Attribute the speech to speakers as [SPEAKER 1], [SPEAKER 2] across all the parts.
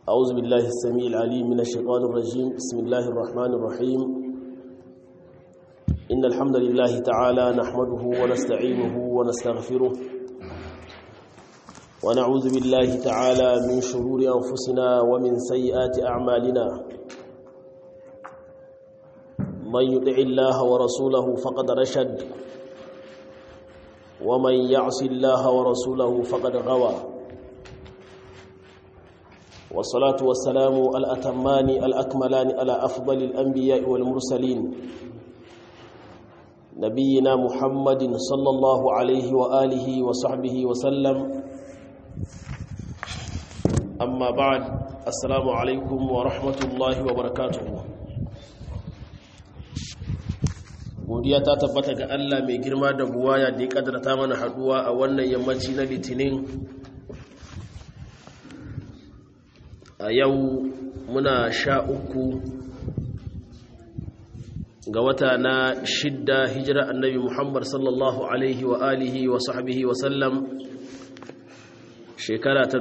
[SPEAKER 1] أعوذ بالله السميع العليم من الشيطان الرجيم بسم الله الرحمن الرحيم إن الحمد لله تعالى نحمده ونستعينه ونستغفره ونعوذ بالله تعالى من شرور أنفسنا ومن سيئات أعمالنا من يطع الله ورسوله فقد رشد ومن يعص الله ورسوله فقد غوى والصلاة والسلام الأتمان الأكملان على أفضل الأنبياء والمرسلين نبينا محمد صلى الله عليه وآله وصحبه وسلم أما بعد السلام عليكم ورحمة الله وبركاته godiya ta tabbata ga Allah mai girma da buwaya da ya kadarta mana haduwa a wannan yammaci na litinin a yau muna sha uku ga wata na shidda hijira annabi muhammad sallallahu alaihi wa alihi wa sahbihi wa sallam shekara ta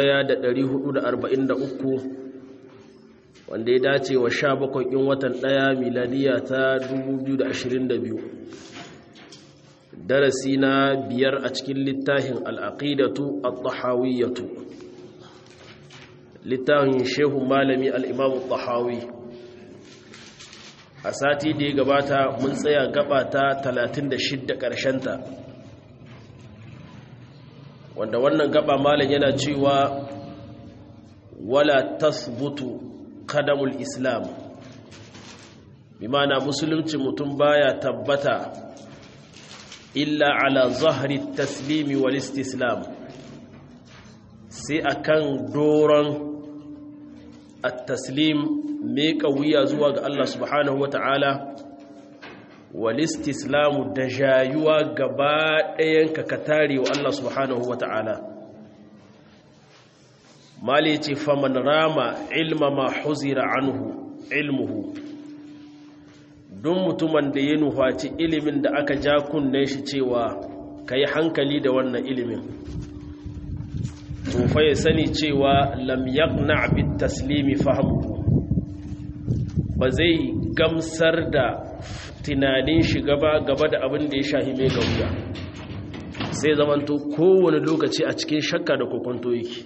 [SPEAKER 1] 1443 wanda ya dace wa sha bakwai in watan ɗaya miladiya ta 2022 darasi na biyar a cikin littafin al'aƙidatu al-tahawiyyatu littafin shehu malami al'imamu tahawi a sati da ya gabata mun tsaya gaba ta 36 ƙarshenta wanda wannan gaba malam yana cewa wala tasbutu kadamul islam bimana musulunci mutum baya tabbata illa ala zahri taslimi wal istislam sai akan doron at-taslim me wuya zuwa ga Allah subhanahu wata'ala wal istislamu da jayuwa gaba ɗayan ka katare wa Allah subhanahu wata'ala mali ce faman rama ilma ma huzira anhu ilmuhu don mutumin da ya nufaci ilimin da aka ja kunnen shi cewa ka yi hankali da wannan ilimin tufa ya sani cewa lam yaqna bit taslimi fahmuhu ba zai gamsar da tunanin shi gaba gaba da abin da ya shahi mai gauya sai zamanto kowane lokaci a cikin shakka da kokonto yake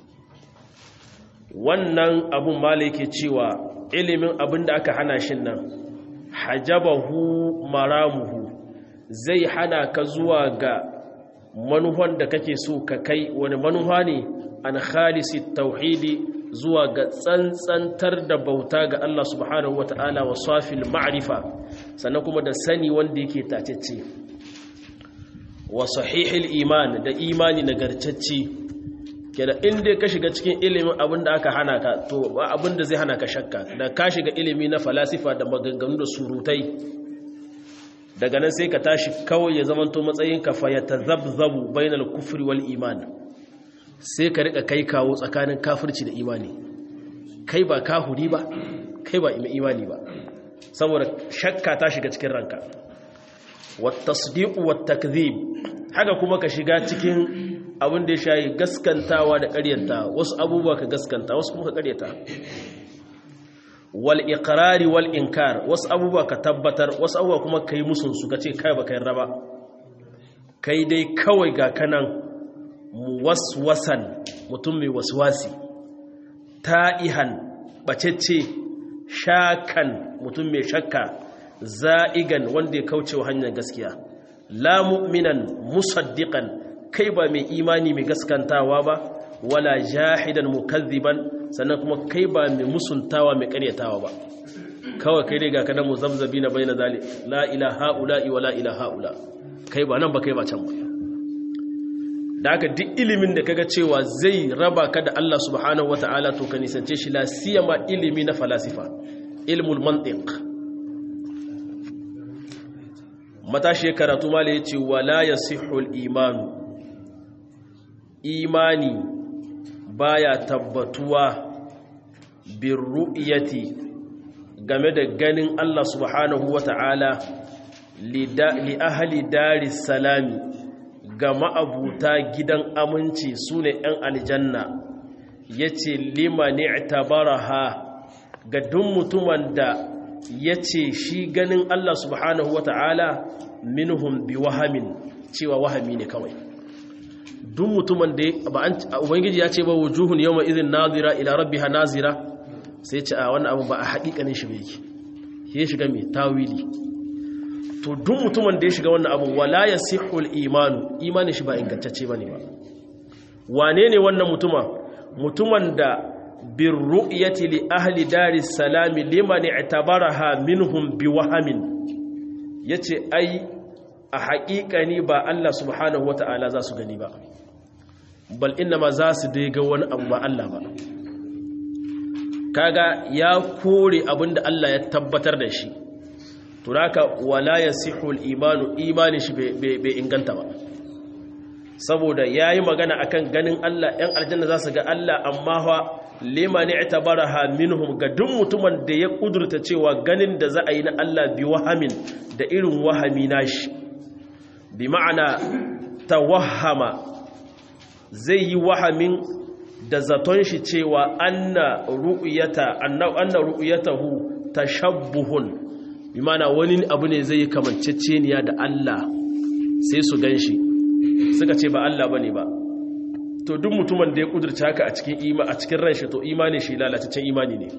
[SPEAKER 1] wannan abun mala yake cewa ilimin abin da aka hana shi nan hajabahu maramuhu zai hana ka zuwa ga manuhan da kake so ka kai wani manuha ne an khalisi tauhidi zuwa ga tsantsantar da bauta ga Allah subhanahu wata'ala wa safil ma'rifa sannan kuma da sani wanda yake tacece wa sahihil iman da imani nagartacce kenan in dai ka shiga cikin ilimin abin da aka hana ka to ba abin da zai hana ka shakka da ka shiga ilimi na falasifa da maganganu da surutai daga nan sai ka tashi kawai ya zamanto matsayin ka fa ya tazabzabu bainal kufri wal iman sai ka rika kai kawo tsakanin kafirci da imani kai ba kahuri ba kai ba imani ba saboda shakka ta shiga cikin ranka wat tasdiq wat takdhib haka kuma ka shiga cikin abin da ya shayi gaskantawa da ƙaryanta wasu abubuwa ka gaskanta wasu kuma ka ƙaryata wal iqrari wal inkar wasu abubuwa ka tabbatar wasu abubuwa kuma kai musun su kace kai baka yarda ba kai dai kawai ga kanan muwaswasan mutum mai waswasi ta'ihan bacecce shakan mutum mai shakka za'igan wanda ya kauce wa hanyar gaskiya la mu'minan musaddiqan kai ba mai imani mai gaskantawa ba wala jahidan mukazziban sannan kuma kai ba mai musuntawa mai karyatawa ba kawai kai dai ga kadan muzabzabi na baina zali la ilaha ula'i wala ilaha ula kai ba nan ba kai ba can ba da haka duk ilimin da kaga cewa zai raba ka da Allah subhanahu wata'ala to ka nisance shi la siyama ilimi na falasifa ilmul mantiq matashi karatu mala yace wala yasihul imanu imani baya tabbatuwa bin ru'yati game da ganin Allah subhanahu wata'ala li ahli daris salami ga ma'abuta gidan aminci sune 'yan aljanna yace liman i'tabaraha ga duk mutumin da yace shi ganin Allah subhanahu wata'ala minhum bi wahamin cewa wahami ne kawai duk mutumin da ba an ubangiji ya ce ba wujuhun yawma idhin nazira ila rabbiha nazira sai ce a wannan abu ba a haƙiƙanin shi yake ya shiga mai tawili to duk mutumin da ya shiga wannan abu wala yasihul imanu imanin shi ba ingantacce bane ba wane ne wannan mutuma mutumin da bin ru'yati li ahli daris salami liman i'tabaraha minhum biwahamin yace ai a haƙiƙani ba Allah subhanahu wata'ala za su gani ba bal ma za su dai ga wani abu ba Allah ba kaga ya kore abinda Allah ya tabbatar da shi to haka wala yasihul imanu imani shi bai inganta ba saboda yayi magana akan ganin Allah ɗan aljanna za su ga Allah amma fa liman i'tabaraha minhum ga duk mutumin da ya kudurta cewa ganin da za a yi na Allah bi wahamin da irin wahami nashi bi ma'ana tawahhama zai yi wahamin da zaton shi cewa anna ru'yata anna anna ru'yatahu tashabbuhun bi ma'ana wani abu ne zai yi kamanceceniya da Allah sai su ganshi suka ce ba Allah bane ba to duk mutumin da ya kudurta haka a cikin ima a cikin ran shi to imani shi lalataccen imani ne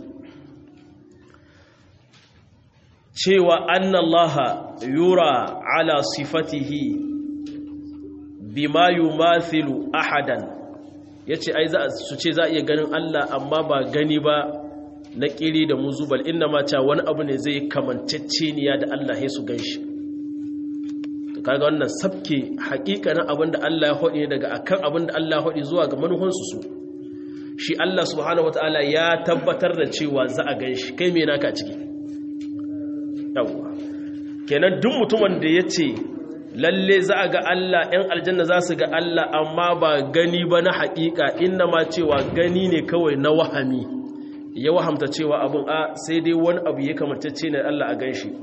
[SPEAKER 1] cewa annallaha yura ala sifatihi bima yumathilu ahadan yace ai za su ce za iya ganin Allah amma ba gani ba na kiri da muzubal inna ma cha wani abu ne zai kamanceceniya da Allah ya su ganshi to kaga wannan sabke hakikanin abinda Allah ya hodi daga akan abinda Allah ya hodi zuwa ga manuhansu su shi Allah subhanahu wataala ya tabbatar da cewa za a ganshi kai me naka ciki yawwa kenan duk mutumin da ya ce lalle za a ga Allah ‘yan aljanna za su ga Allah amma ba gani ba na haƙiƙa inna ma cewa gani ne kawai na wahami ya wahamta cewa abin a sai dai wani abu ya kamantacce ne Allah a gan shi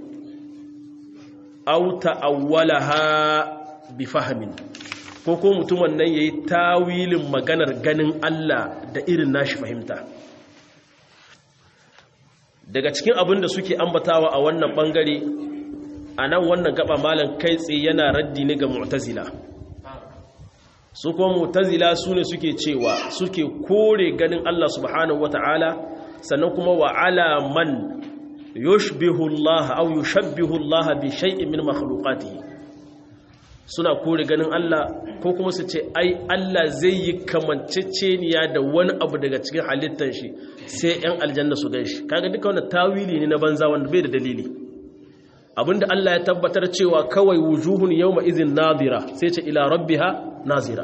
[SPEAKER 1] auta awwala ha bi fahamin ko ko mutumin nan ya yi tawilin maganar ganin Allah da irin nashi fahimta daga cikin abin da suke ambatawa a wannan bangare a nan wannan gaba malam kai tsaye yana raddi ne ga mu'tazila su kuma mu'tazila su ne suke cewa suke kore ganin Allah subhanahu wata'ala sannan kuma wa ala man yushbihu Allah aw yushabbihu Allah bi shay'in min makhluqatihi suna kore ganin Allah ko kuma su ce ai Allah zai yi kamanceceniya da wani abu daga cikin halittar shi sai 'yan aljanna su ganshi kaga duka wannan tawili ne na banza wanda bai da dalili abinda Allah ya tabbatar cewa kawai wujuhun yawma izin nadira sai ce ila rabbiha nazira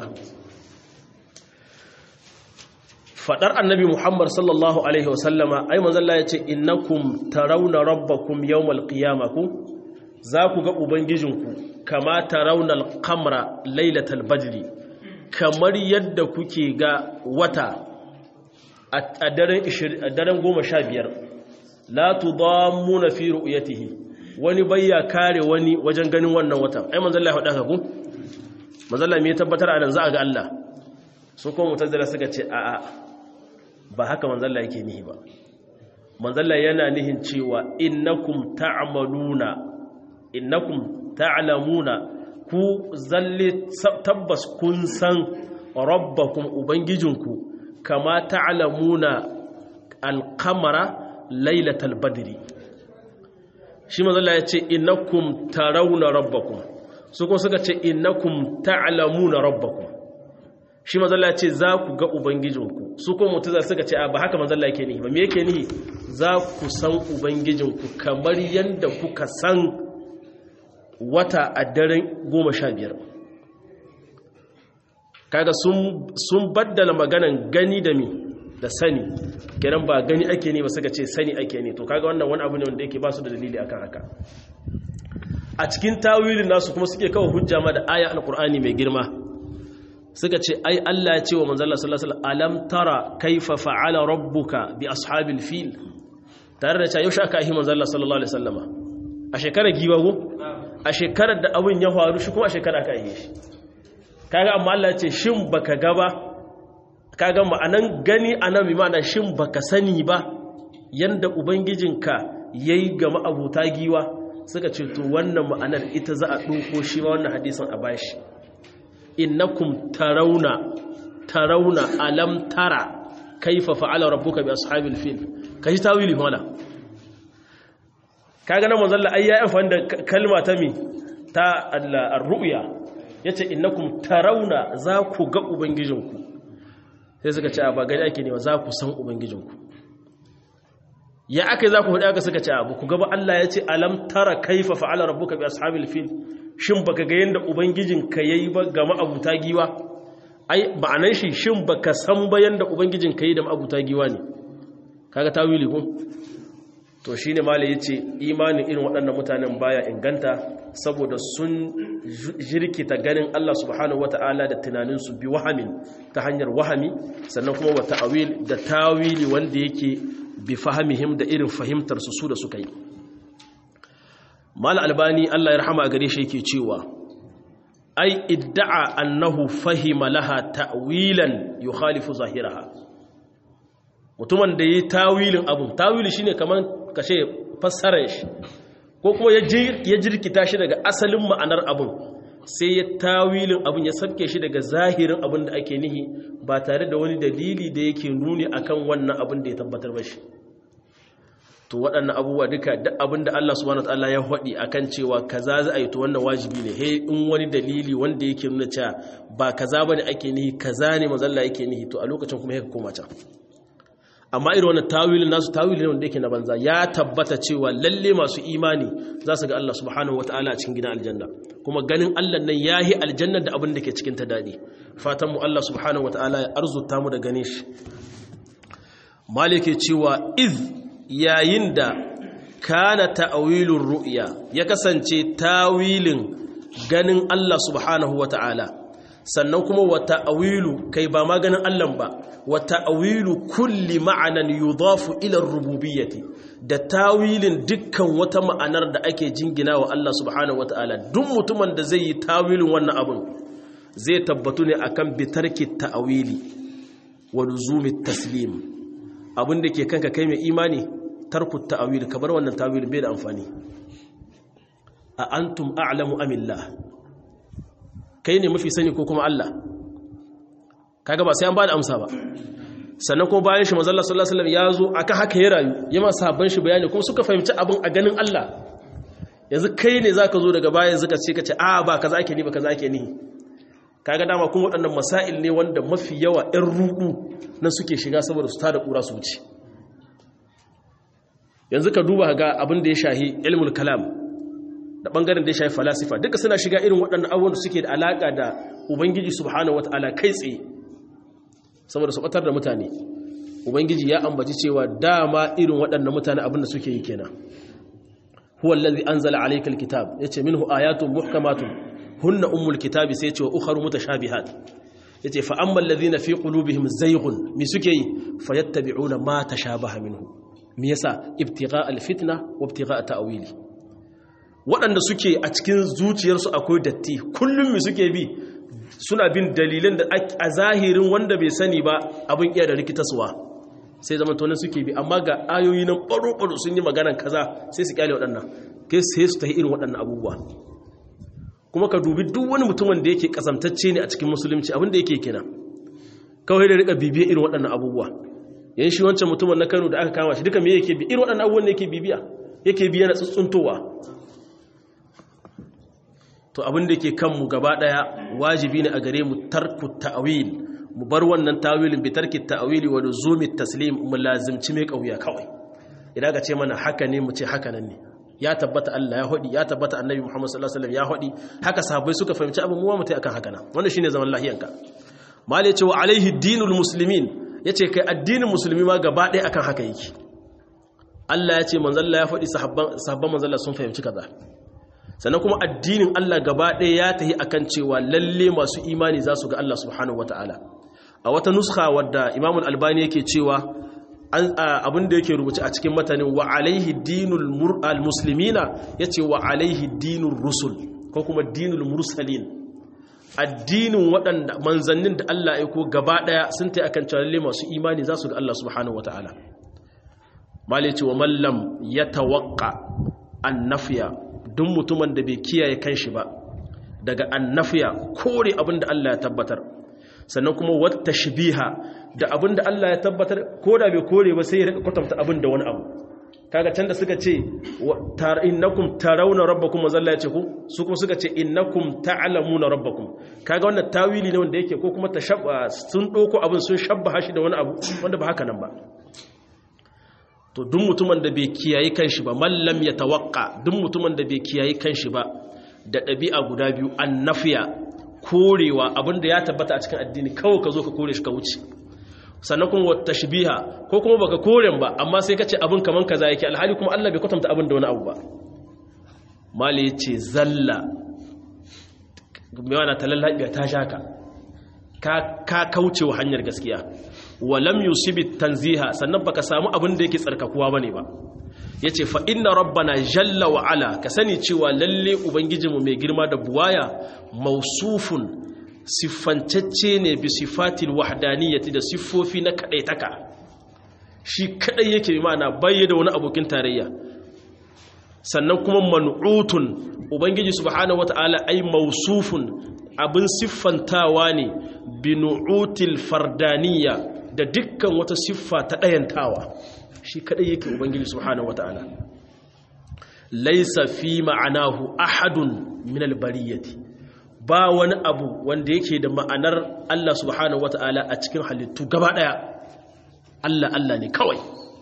[SPEAKER 1] fadar annabi Muhammad sallallahu alaihi wasallama ai manzo Allah ya ce innakum tarawna rabbakum yawmal qiyamah ku za ku ga ubangijinku kama tarawna al-qamara lailatal badri kamar yadda kuke ga wata a daren goma sha biyar la tudammuna fi ru'yatihi wani bayya kare wani wajen ganin wannan watan ai manzon Allah ya faɗa ku manzon Allah me ya tabbatar a nan za a ga Allah su kuma mutazila suka ce a'a ba haka manzon Allah yake nihi ba manzon Allah yana nihin cewa innakum ta'maluna innakum ta'lamuna ku zalle tabbas kun san rabbakum ubangijinku kama ta'lamuna al-qamara lailatal badri shi mazalla ya ce innakum tarawna rabbakum su kuma suka ce innakum ta'lamuna rabbakum shi mazalla ya ce za ku ga ubangijinku su kuma mutaza suka ce a ba haka mazalla yake nihi ba me yake nihi za ku san ubangijinku kamar yadda kuka san wata a daren goma sha biyar kaga sun baddala maganan gani da mi da sani kenan ba gani ake ne ba suka ce sani ake ne to kaga wannan wani abu ne wanda yake ba su da dalili akan haka a cikin tawilin nasu kuma suke kawo hujja ma da aya alqur'ani mai girma suka ce ai Allah ya ce wa manzo Allah sallallahu alaihi wasallam alam tara kaifa fa'ala rabbuka bi ashabil fil tare da cewa yaushe aka yi manzo Allah sallallahu alaihi wasallama a shekarar giwa go a shekarar da abin ya faru shi kuma a shekarar aka yi shi kaga amma Allah ya ce shin baka ga ba kaga ma'anan gani anan bi ma'ana shin baka sani ba yanda ubangijinka yayi ga ma'abuta giwa suka ce to wannan ma'anar ita za a ɗauko shi ma wannan hadisin a bashi innakum tarawna tarawna alam tara kaifa fa'ala rabbuka bi ashabil fil kaji tawili mala kaga nan manzon Allah ai ya amfani da kalma ta mi ta ar-ru'ya yace innakum tarawna za ku ga ubangijinku sai suka ce ba gani ake ne za ku san ubangijinku ya aka za ku hudu aka suka ce abu ku gaba Allah ya ce alam tara kaifa fa'ala rabbuka bi ashabil fil shin baka ga yanda ubangijinka yayi ba ga ma'abuta giwa ai ma'anan shi shin baka san ba yanda ubangijinka yayi da ma'abuta giwa ne kaga tawili ko to shine malai yace imanin irin waɗannan mutanen baya inganta saboda sun jirkita ganin Allah subhanahu wata'ala da tunaninsu bi wahamin ta hanyar wahami sannan kuma wa ta'awil da tawili wanda yake bi fahimihim da irin fahimtar su su da suka yi mal albani Allah ya rahama gare shi yake cewa ai idda'a annahu fahima laha ta'wilan yukhalifu zahiraha mutumin da yi tawilin abun tawili shine kaman kashe fassarar shi ko kuma ya jirkita shi daga asalin ma'anar abun sai ya tawilin abun ya sabke shi daga zahirin abun da ake nihi ba tare da wani dalili da yake nuni akan wannan abun da ya tabbatar ba shi to waɗannan abubuwa duka duk abin da Allah subhanahu wataala ya faɗi akan cewa kaza za a yi to wannan wajibi ne he in wani dalili wanda yake nuna cewa ba kaza bane ake nihi kaza ne mazalla yake nihi to a lokacin kuma yake koma can amma irin wannan tawilin nasu tawilin wanda yake na banza ya tabbata cewa lalle masu imani za su ga Allah subhanahu wataala a cikin gidan aljanna kuma ganin Allah nan yahi aljanna da abin da ke cikin ta dadi fatan mu Allah subhanahu wataala ya arzuta mu da ganin shi malike cewa iz yayin da kana ta'awilur ru'ya ya kasance tawilin ganin Allah subhanahu wataala sannan kuma wa ta'awilu kai ba ma ganin Allah ba wa ta'awilu kulli ma'anan yudafu ila rububiyyati da tawilin dukkan wata ma'anar da ake jingina wa Allah subhanahu wata'ala duk mutumin da zai yi tawilin wannan abun zai tabbatu ne akan bitarki ta'awili wa luzumi taslim abin da ke kanka kai mai imani tarku ta'awili kabar wannan tawilin bai da amfani a antum a'lamu amillah kai ne mafi sani ko kuma Allah kaga ba sai an ba da amsa ba sannan kuma bayan shi mazalla sallallahu alaihi wasallam ya zo aka haka ya rayu ya ma sabon shi bayani kuma suka fahimci abin a ganin Allah yanzu kai ne zaka zo daga bayan zaka ce kace a ba kaza ake ni ba kaza ake ni kaga dama kuma waɗannan masail ne wanda mafi yawa ɗan ruɗu nan suke shiga saboda su tada ƙura su wuce yanzu ka duba ga abin da ya shahi ilmul kalam da bangaren da ya shafi falasifa duka suna shiga irin waɗannan abubuwan da suke da alaƙa da ubangiji subhanahu wataala kai tsaye saboda su ɓatar da mutane ubangiji ya ambaci cewa dama irin waɗannan mutane abin da suke yi kenan huwa allazi anzala alayka alkitab yace minhu ayatun muhkamatun hunna ummul kitabi sai yace wa ukharu mutashabihat yace fa ammal ladhina fi qulubihim zayghun mi suke yi fayattabi'una ma tashabaha minhu me yasa ibtigha alfitna wa ibtigha ta'wili waɗanda suke a cikin zuciyarsu akwai datti kullum mi suke bi suna bin dalilan da a zahirin wanda bai sani ba abin iya da rikitaswa sai zama tonin suke bi amma ga ayoyi nan ɓaro-ɓaro sun yi maganan kaza sai su kyale waɗannan kai sai su ta irin waɗannan abubuwa kuma ka dubi duk wani mutumin da yake kasamtacce ne a cikin musulunci abin da yake kina kawai da rika bibiya irin waɗannan abubuwa yan shi wancan mutumin na kano da aka kama shi duka me yake bi irin waɗannan abubuwan da yake bibiya yake biya na tsuntsuntowa to abin da ke kanmu gaba daya wajibi ne a gare mu tarku ta'wil mu bar wannan tawilin bi tarki ta'wili wa luzumi taslim mu lazimci mai kauya kawai idan ka ce mana haka ne mu ce haka nan ne ya tabbata Allah ya hodi ya tabbata Annabi Muhammad sallallahu alaihi wasallam ya hodi haka sahabbai suka fahimci abin mu mutai akan haka nan wannan shine zaman lahiyanka mal yace wa alaihi dinul muslimin yace kai addinin musulmi ma gaba daya akan haka yake Allah ya ce manzon Allah ya fadi sahabban sahabban manzon Allah sun fahimci kaza sannan kuma addinin Allah gaba ɗaya ya tahi akan cewa lalle masu imani za su ga Allah subhanahu wata'ala a wata nuska wadda Imam Albani yake cewa abin da yake rubuce a cikin matanin wa alaihi dinul muslimina yace wa alaihi dinul rusul ko kuma dinul mursalin addinin waɗanda manzannin da Allah ya ko gaba ɗaya sun ta akan calalle masu imani za su ga Allah subhanahu wata'ala malice wa mallam ya tawakka annafiya duk mutumin da bai kiyaye kanshi ba daga annafiya kore abin da Allah ya tabbatar sannan kuma wata shibiha da abin da Allah ya tabbatar ko da bai kore ba sai ya rika kwatanta abin da wani abu kaga can da suka ce innakum tarawna rabbakum mazalla ya ce ku su kuma suka ce innakum ta'lamuna rabbakum kaga wannan tawili ne wanda yake ko kuma tashabba sun doko abin sun shabbaha shi da wani abu wanda ba haka nan ba to duk mutumin da bai kiyaye kanshi ba mallam ya tawakka duk mutumin da bai kiyaye kanshi ba da ɗabi'a guda biyu annafiya korewa abinda ya tabbata a cikin addini kawai ka zo ka kore shi ka wuce sannan kuma wata tashbiha ko kuma baka koren ba amma sai ka ce abin kaman kaza yake alhali kuma Allah bai kwatanta abin da wani abu ba mali yace zalla mai wana talallabiya ta shaka ka ka kauce wa hanyar gaskiya wa lam yusibit tanziha sannan baka samu abin da yake tsarkakuwa bane ba yace fa inna rabbana jalla wa ala ka sani cewa lalle ubangijinmu mai girma da buwaya mausufun siffantacce ne bi sifatil wahdaniyyati da siffofi na kadaitaka shi kadai yake ma'ana bayye da wani abokin tarayya sannan kuma man'utun ubangiji subhanahu wata'ala ai mausufun abin siffantawa ne bi nu'util fardaniyya da dukkan wata siffa ta dayantawa shi kadai yake ubangiji subhanahu wata'ala laysa fi ma'anahu ahadun min al-bariyati ba wani abu wanda yake da ma'anar Allah subhanahu wata'ala a cikin halittu gaba daya Allah Allah ne kawai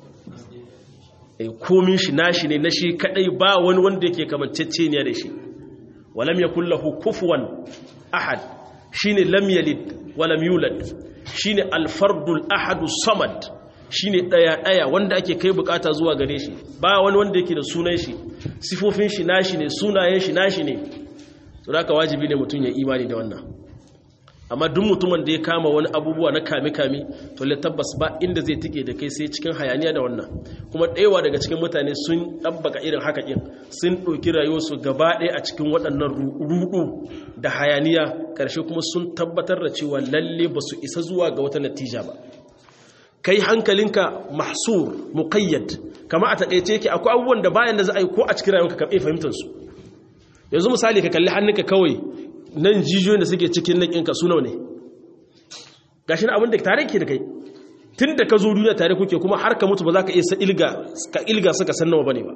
[SPEAKER 1] e komin shi nashi ne na shi kadai ba wani wanda yake kamancecce ne da shi walam yakul lahu kufuwan ahad shine lam yalid walam yulad shine al-fardul ahadu samad shine daya daya wanda ake kai bukata zuwa gare shi ba wani wanda yake da sunan shi sifofin shi nashi ne sunayen shi nashi ne to haka wajibi ne mutum ya imani da wannan amma duk mutumin da ya kama wani abubuwa na kame-kame to le tabbas ba inda zai tike da kai sai cikin hayaniya da wannan kuma ɗewa daga cikin mutane sun ɗabbaka irin haka ɗin sun ɗauki rayuwarsu gaba ɗaya a cikin waɗannan ruɗu da hayaniya ƙarshe kuma sun tabbatar da cewa lalle ba su isa zuwa ga wata natija ba kai hankalinka mahsur muqayyad kama a taƙaice yake akwai abubuwan da bayan da za a yi ko a cikin rayuwarka ka iya fahimtar su yanzu misali ka kalli hannunka kawai nan jijiyoyin da suke cikin nan ɗinka su nawa ne gashi na abin da tare ke da kai tun da ka zo duniya tare kuke kuma har ka mutu ba za ka iya ilga ka ilga suka san nawa bane ba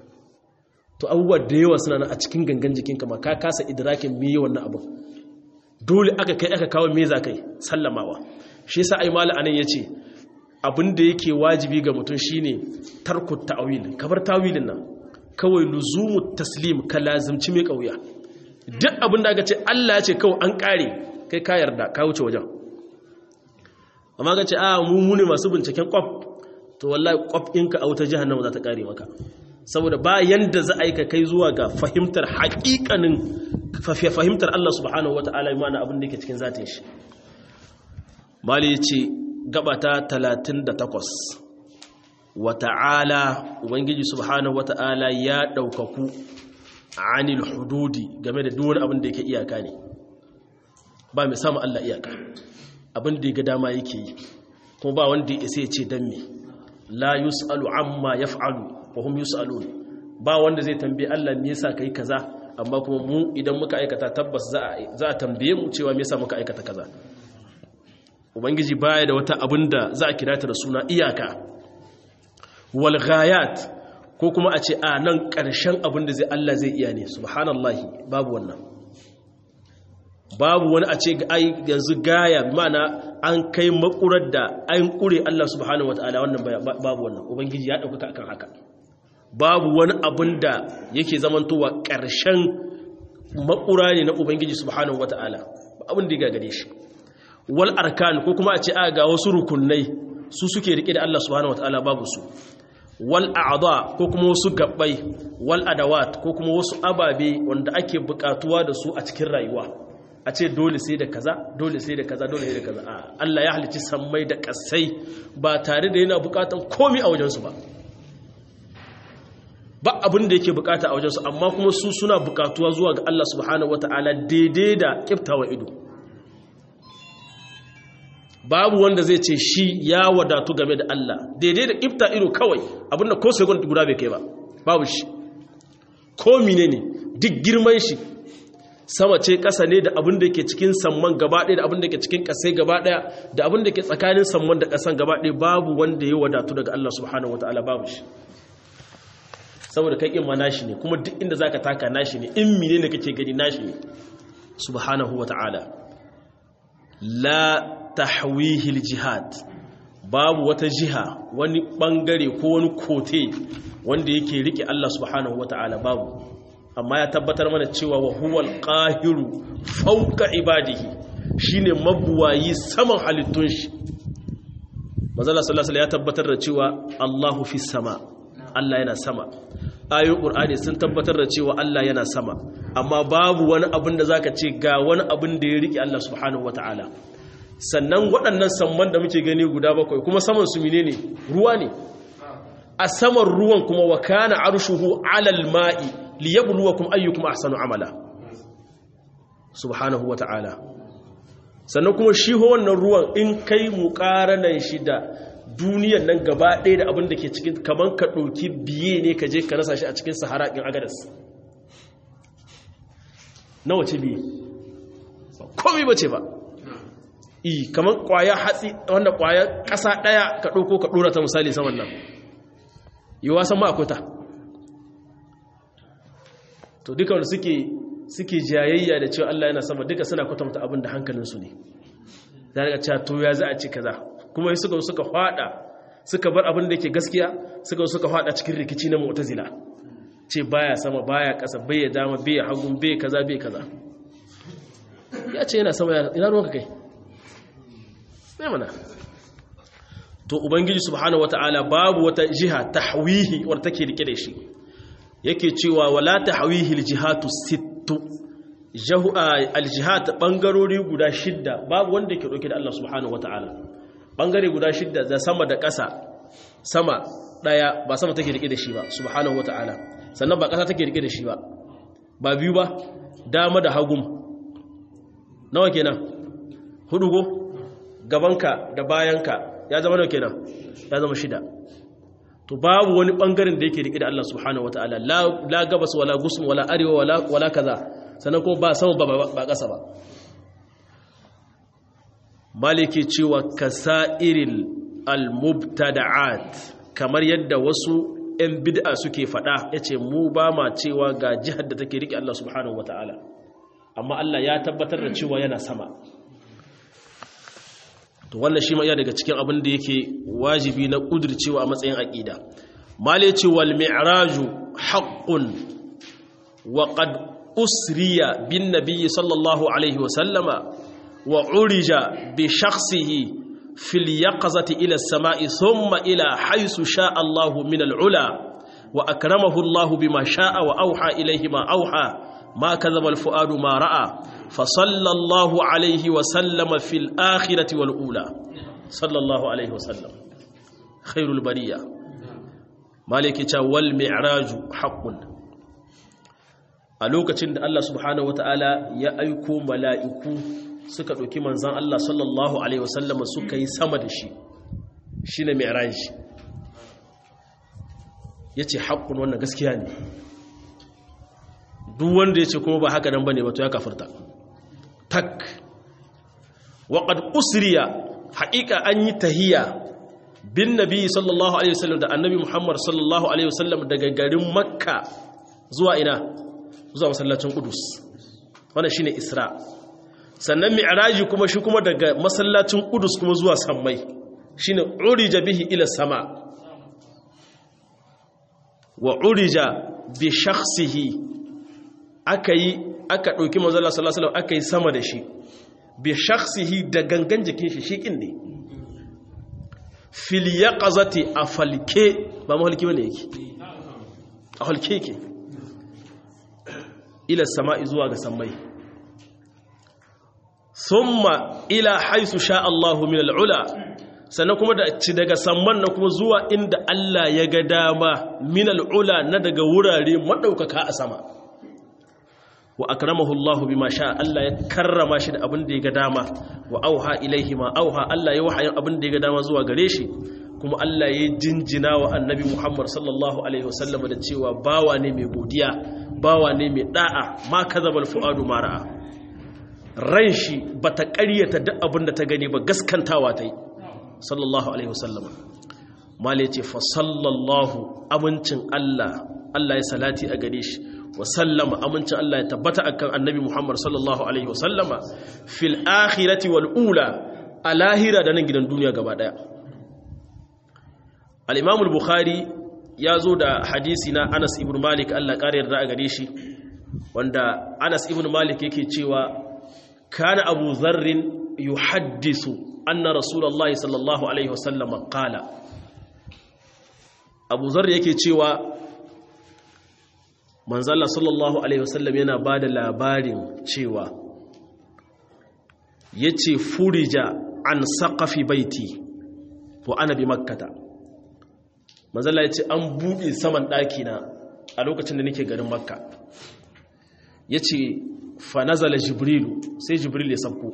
[SPEAKER 1] to abubuwa da yawa suna nan a cikin gangan jikinka ma ka kasa idrakin me yawan na abin dole aka kai aka kawo me za kai sallamawa shi yasa ai mala anan yace abin da yake wajibi ga mutum shine tarku ta'wil kabar tawilin nan kawai luzumu taslim ka lazimci mai kauya duk abin da aka ce Allah ya ce kawai an kare kai ka yarda ka wuce wajen amma ka ce a mu ne masu binciken kwaf to wallahi kwaf ɗinka a wuta jihannama za ta kare maka saboda ba yanda za a yi ka kai zuwa ga fahimtar haƙiƙanin fahimtar Allah subhanahu wa ta'ala imana abin da yake cikin zatin shi mali ce gabata 38 wa ta'ala ubangiji subhanahu wa ta'ala ya ɗaukaku anil hududi game da duwar abin da yake iyaka ne ba mai samun Allah iyaka abin da ya ga dama yake yi kuma ba wanda ya isa ya ce dan me la yus'alu amma yaf'alu wa hum yus'alun ba wanda zai tambaye Allah me yasa kai kaza amma kuma mu idan muka aikata tabbas za a za a tambaye mu cewa me yasa muka aikata kaza ubangiji baya da wata abin da za a kira ta da suna iyaka wal ghayat ko kuma a ce a nan ƙarshen abin da zai Allah zai iya ne subhanallahi babu wannan babu wani a ce ai yanzu gaya mana an kai makurar da an kure Allah subhanahu wataala wannan babu wannan ubangiji ya dauka akan haka babu wani abin da yake zamantowa ƙarshen makura ne na ubangiji subhanahu wataala abin da ya gagare shi wal arkan ko kuma a ce a ga wasu rukunai su suke rike da Allah subhanahu wataala babu su wal a'dha ko kuma wasu gabbai wal adawat ko kuma wasu ababe wanda ake bukatuwa da su a cikin rayuwa a ce dole sai da kaza dole sai da kaza dole sai da kaza a Allah ya halicci sammai da kasai ba tare da yana bukatan komai a wajensu ba ba abin da yake bukata a wajensu amma kuma su suna bukatuwa zuwa ga Allah subhanahu wata'ala daidai da kiftawa ido babu wanda zai ce shi ya wadatu game da Allah daidai da kifta ido kawai abinda ko sai guda bai kai ba babu shi ko menene duk girman shi sama ce ƙasa ne da abin da ke cikin samman gaba ɗaya da abin da ke cikin ƙasai gaba ɗaya da abin da ke tsakanin samman da ƙasan gaba ɗaya babu wanda ya wadatu daga Allah subhanahu wata'ala babu shi saboda kai in ma nashi ne kuma duk inda zaka taka nashi ne in mine ne kake gani nashi ne subhanahu wata'ala la tahwihil jihad babu wata jiha wani bangare ko wani kote wanda yake rike Allah subhanahu wata'ala babu amma ya tabbatar mana cewa wa huwal qahiru fawqa ibadihi shine mabuwayi saman halittun shi manzala sallallahu alaihi ya tabbatar da cewa Allahu fi sama Allah yana sama ayoyin qur'ani sun tabbatar da cewa Allah yana sama amma babu wani abin da zaka ce ga wani abin da ya rike Allah subhanahu wataala sannan waɗannan samman da muke gani guda bakwai kuma saman su menene ruwa ne a saman ruwan kuma wa kana arshuhu alal ma'i liyabluwakum ayyukum ahsanu amala subhanahu wata'ala sannan kuma shi ho wannan ruwan in kai muqaranan shi da duniyar nan gaba ɗaya da abin da ke cikin kaman ka ɗauki biye ne ka je ka rasa shi a cikin sahara ɗin agadas nawa ce biye komai bace ba i kaman ƙwaya hatsi wanda ƙwaya ƙasa ɗaya ka ɗauko ka ɗora ta misali saman nan yi wasan ma akwai ta to duka wanda suke suke jayayya da cewa Allah yana sama duka suna kwatanta abin da hankalinsu ne za a cewa to ya za a ci kaza kuma suka suka fada suka bar abin da yake gaskiya suka suka fada cikin rikici na mu'tazila ce baya sama baya kasa bai dama bai hagun bai kaza bai kaza ya ce yana sama ina ruwanka kai sai mana to ubangiji subhanahu wataala babu wata jiha tahwihi wadda take rike da shi yake cewa wala tahwihi aljihatu sittu jahu aljihat bangarori guda shidda babu wanda yake dauke da Allah subhanahu wataala bangare guda shidda da sama da ƙasa sama daya ba sama take rike da shi ba subhanahu wataala sannan ba ƙasa take rike da shi ba ba biyu ba dama da hagum nawa kenan hudu go gabanka da bayanka ya zama nawa kenan ya zama shida to babu wani bangaren da yake rike da Allah subhanahu wataala la la gabas wala gusum wala arewa wala wala kaza sannan kuma ba sama ba ba kasa ba maliki cewa kasairil almubtada'at kamar yadda wasu ‘yan bid'a suke faɗa ya ce mu ba ma cewa ga jihar da take riƙe Allah subhanahu wa ta'ala amma Allah ya tabbatar da cewa yana sama to wannan shi ma iya daga cikin abin da yake wajibi na ƙudurcewa a matsayin aƙida male ce wal mi'raju haqqun wa qad usriya bin nabiyyi sallallahu alaihi wa sallama wa urija bi shakhsihi في اليقظة إلى السماء ثم إلى حيث شاء الله من العلا وأكرمه الله بما شاء وأوحى إليه ما أوحى ما كذب الفؤاد ما رأى فصلى الله عليه وسلم في الآخرة والأولى صلى الله عليه وسلم خير البرية مالك والمعراج حق a lokacin da Allah subhanahu wataala ya aiko mala'iku suka ɗauki manzan Allah sallallahu Alaihi wasallama suka yi sama da shi shi ne mai ya ce haƙƙun wannan gaskiya ne duk wanda ya ce kuma ba haka nan ba ne wato ya kafirta tak waƙad usriya haƙiƙa an yi tahiya bin nabi sallallahu Alaihi wasallam da annabi muhammad sallallahu Alaihi wasallam daga garin makka zuwa ina zuwa masallacin kudus wannan shine isra sannan mi'raji kuma shi kuma daga masallacin Qudus kuma zuwa sammai shine urija bihi ila sama wa urija bi shakhsihi akai aka dauki manzo Allah sallallahu alaihi wasallam akai sama da shi bi shakhsihi da gangan jikin shi shikin ne fil yaqazati afalke ba mahalki bane yake afalke yake ila sama'i zuwa ga sammai ثم إلى حيث شاء الله من العلا sannan kuma da ci daga samman na kuma zuwa inda Allah ya ga dama minal ula na daga wurare madaukaka a sama wa akramahu Allah bima sha Allah ya karrama shi da abin da ya ga dama wa auha ilaihi ma auha Allah ya wahayin abin da ya ga dama zuwa gare shi kuma Allah ya jinjina wa annabi Muhammad sallallahu alaihi wasallam da cewa bawa ne mai godiya bawa ne mai da'a ma kazabal fuadu ma ra'a ran shi bata ƙaryata duk abin da ta gani ba gaskantawa ta yi sallallahu alaihi wasallam mala ya ce fa sallallahu amincin Allah Allah ya salati a gare shi wa sallama amincin Allah ya tabbata akan annabi Muhammad sallallahu alaihi wasallama fil akhirati wal ula a lahira da nan gidan duniya gaba daya al-Imam al-Bukhari ya zo da hadisi na Anas ibn Malik Allah ƙara yarda a gare shi wanda Anas ibn Malik yake cewa kana Abu Dharr yuhaddisu anna Rasulullahi sallallahu alaihi wasallama qala Abu Dharr yake cewa manzala sallallahu alaihi wasallam yana ba da labarin cewa ya ce furija an saƙafi baiti wa ana bi makkata manzala ya ce an buɗe saman ɗakina a lokacin da nake garin makka ya ce fanazala jibrilu sai jibril ya sabko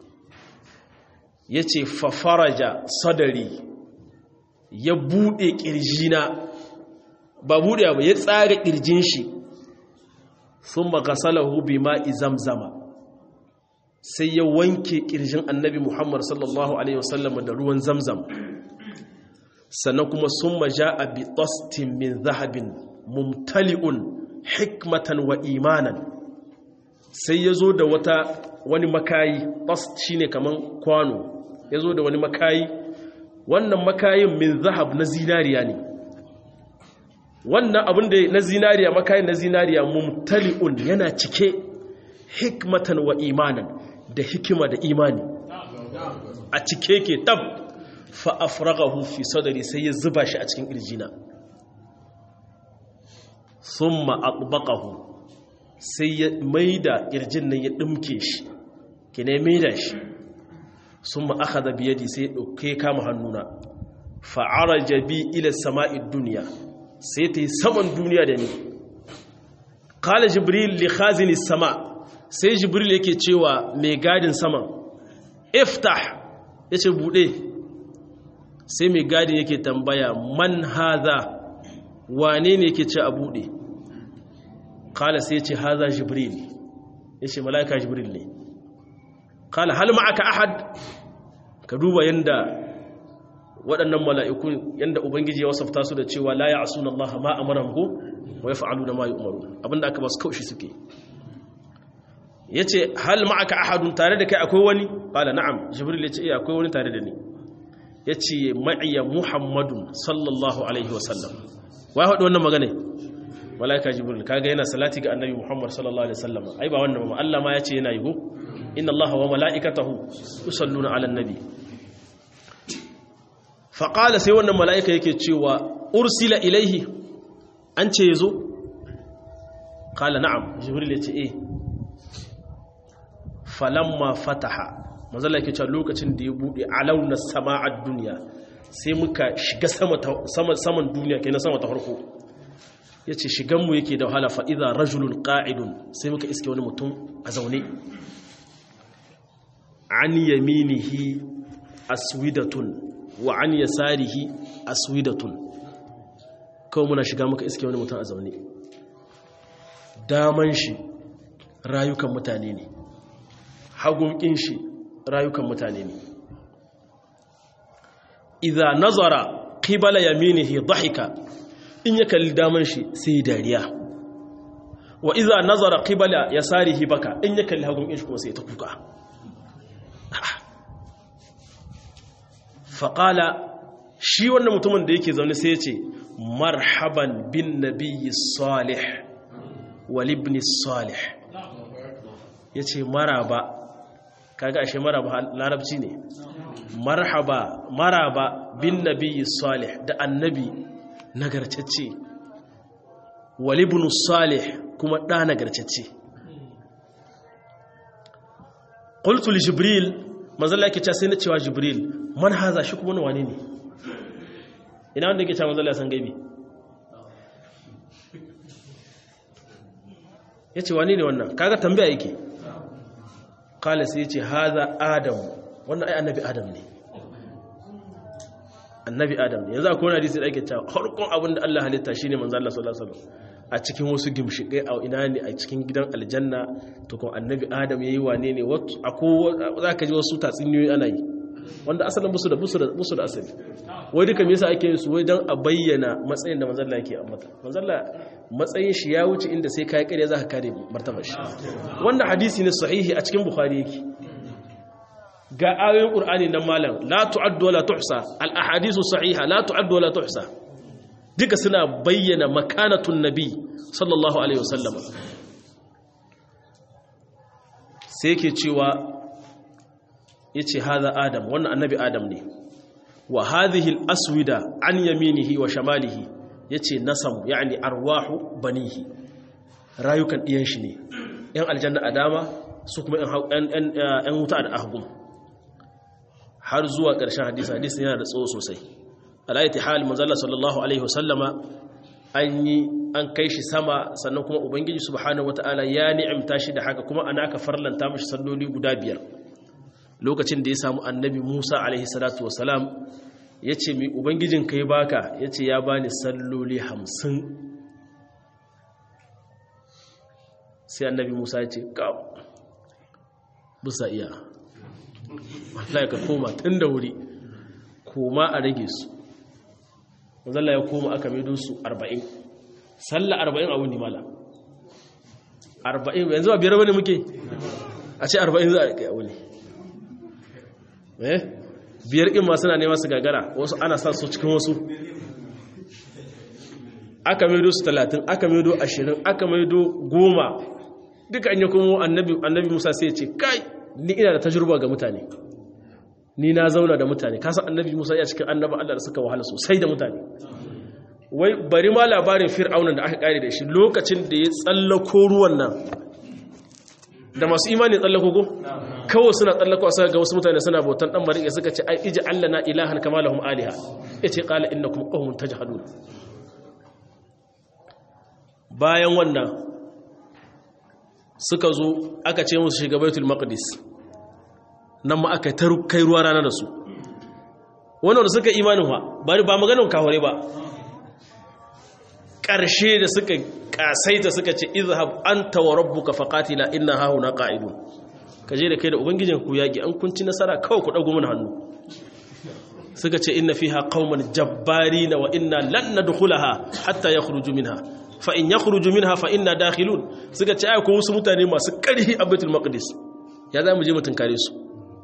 [SPEAKER 1] ya ce fafaraja sadari ya buɗe ƙirjina ba buɗe ba ya tsara ƙirjin shi sun magasalahu bi ma'i zamzama sai ya wanke ƙirjin annabi muhammad sallallahu alaihi wasallam da ruwan zamzam sannan kuma sun maja a bi tostin min zahabin mumtali'un hikmatan wa imanan sai ya zo da wata wani makayi tost shine kaman kwano ya zo da wani makayi wannan makayin min zahab na zinariya ne wannan abin da na zinariya makayin na zinariya mumtali'un yana cike hikmatan wa imanan da hikima da imani a cike ke tab fa afraghahu fi sadri sai ya zuba shi a cikin kirjina thumma atbaqahu sai ya maida kirjin nan ya dimke shi kine maida shi thumma akhadha bi yadi sai ya dauke kama hannuna fa araja bi ila sama'id dunya sai ta yi saman duniya da ni kala jibril li khazini sama sai jibril yake cewa mai gadin saman iftah ya ce buɗe sai mai gadin yake tambaya man haza wane ne yake ce a buɗe kala sai ce haza jibril ya ce mala'ika jibril ne kala hal ma'aka ahad ka duba yadda waɗannan mala'iku yadda Ubangiji ya wasafta su da cewa la ya asuna Allah ma a maramgo wa ya fa'alu da ma yi umaru abinda aka ba su kaushi suke ya ce hal ma'aka ahadun tare da kai akwai wani ƙala na'am jibril ya ce iya akwai wani tare da ni ya ce ma'iya muhammadun sallallahu alaihi wasallam wa ya haɗu wannan magana mala'ika jibril kaga yana salati ga annabi muhammad sallallahu alaihi wasallam ai ba wannan ba Allah ma ya ce yana yi go inna Allah wa mala'ikatahu yusalluna ala nabi faƙala sai wannan mala'ika yake cewa ursila ilaihi an ce ya zo? ƙala na'am jibril ya ce e falamma fataha mazala yake cewa lokacin da ya buɗe alaunar sama'ar duniya sai muka shiga saman duniya ke na sama ta farko ya ce shiganmu yake da wahala fa'iza rajulun ƙa'idun sai muka iske wani mutum a zaune an yaminihi aswidatun wa an yasarihi aswidatun kawai muna shiga muka iske wani mutum a zaune daman shi rayukan mutane ne hagunkin shi rayukan mutane ne idza nazara qibala yaminihi dhahika in ya kalli daman shi sai dariya wa idza nazara qibala yasarihi baka in ya kalli hagunkin shi kuma sai ta kuka faƙala shi wannan mutumin da yake zaune sai ya ce marhaban bin nabiyyi salih walibni salih ya ce maraba kaga ashe maraba larabci ne marhaba maraba bin nabiyyi salih da annabi nagarcacce walibni salih kuma ɗa nagarcacce qultu li jibril manzala yake cewa sai na cewa jibril man haza shi kuma wani ne ina wanda yake cewa manzala ya san gaibi ya ce wani ne wannan kaga tambaya yake kala sai ya ce haza adam wannan ai annabi adam ne annabi adam ne yanzu akwai wani hadisi da ake cewa harkon abin da Allah halitta shine manzo Allah sallallahu alaihi wasallam a cikin wasu gimshikai a ina ne a cikin gidan aljanna to kuma annabi adam yayi wane ne wato akwai zaka ji wasu tatsuniyoyi ana yi wanda asalin musu da musu da musu da asali wai duka me yasa ake yin su wai dan a bayyana matsayin da manzo Allah yake ambata manzo Allah matsayin shi ya wuce inda sai kai kare zaka kare martabar shi wannan hadisi ne sahihi a cikin bukhari yake ga ayoyin qur'ani nan malam la tu'addu wala tuhsa al ahadithu sahiha la tu'addu wala tuhsa duka suna bayyana makanatun nabi sallallahu alaihi wasallam sai yake cewa yace hadha adam wannan annabi adam ne wa hadhihi al aswida an yaminihi wa shamalihi yace nasam yani arwahu banihi rayukan diyan shi ne yan aljanna a dama su kuma yan wuta da ahgum har zuwa ƙarshen hadisi hadisi yana da tsawo sosai alayyati hal manzalla sallallahu alaihi wasallama an yi an kai shi sama sannan kuma ubangiji subhanahu wataala ya ni'imta shi da haka kuma ana aka farlanta mashi salloli guda biyar lokacin da ya samu annabi Musa alaihi salatu wasalam ya ce mi ubangijin kai baka ya ce ya bani salloli hamsin sai annabi Musa ya ce kam bisa iya wallahi ka koma tun da wuri koma a rage su mazalla ya koma aka maido su 40 sallah 40 a wuni mala 40 yanzu a biyar wani muke a ce 40 za a rike a wuni eh biyar in ma suna nema su gagara wasu ana sa su cikin wasu aka maido su 30 aka maido 20 aka maido 10 duka an yi kuma annabi musa sai ce kai ni ina da tajurba ga mutane ni na zauna da mutane kasa annabi musa ya cikin annaba allah da suka wahala sosai da mutane wai bari ma labarin fir'aunan da aka kare da shi lokacin da ya tsallako ruwan nan da masu imani tsallako ko kawai suna tsallako a ga wasu mutane suna bautan dan marike suka ce ai iji allana ilahan kama lahum aliha yace qala innakum qawmun tajhadun bayan wannan suka zo aka ce musu shiga baitul maqdis nan ma aka ta kai ruwa rana da su wannan da suka imanin wa ba maganin kaware ba ƙarshe da suka ƙasaita suka ce izhab anta wa rabbuka faqatila inna hahuna qa'idun kaje da kai da ubangijin ku yaki an kunci nasara kawai ku dago mun hannu suka ce inna fiha qauman jabbarina wa inna lan nadkhulaha hatta yakhruju minha fa in yakhruju minha fa inna dakhilun suka ce ai ko wasu mutane masu ƙarfi a Baitul Maqdis ya za mu je mu tunkare su